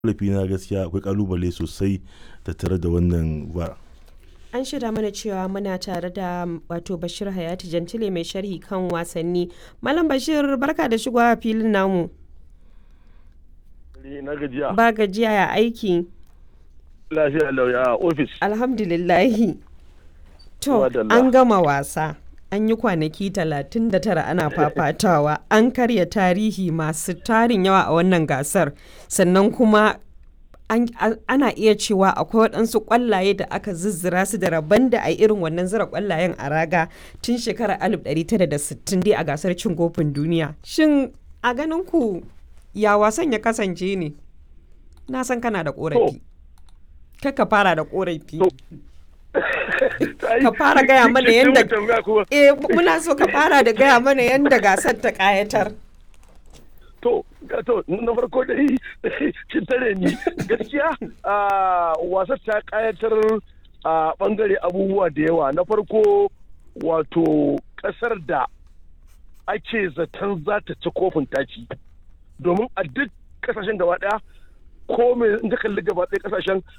Ƙorafi na gaskiya akwai ƙalubale sosai tattare da wannan VAR. An shaida mana cewa muna tare da wato Bashir Hayati Jantile mai sharhi kan wasanni. Malam Bashir barka da shigowa filin namu. na gajiya. Ba gajiya ya aiki. Lafiya lauya a ofis. Alhamdulillahi. To Madalla. an gama wasa. An yi kwanaki 39 ana fafatawa. An karya tarihi masu tarin yawa a wannan gasar. Sannan kuma an- a- ana iya cewa akwai waɗansu ƙwallaye da aka zizzira su da rabon da a irin wannan zira ƙwallayen a raga tun shekarar 1960 dai a gasar cin kofin duniya. Shin a ganin ku ya wasan ya kasance ne? Na san kana da ƙorafi. Kaka fara da ƙorafi. Ka fara gaya mana yadda Eh muna so ka fara da gaya mana yadda gasar ta ƙayatar. To, ga- to, na farko dai kin tare ni gaskiya a wasar ta kayatar a bangare abubuwa da yawa na farko wato kasar da ake zaton za ta ci kofin taci domin a duk kasashen gaba daya ko me in ka kalli gaba ɗaya kasashen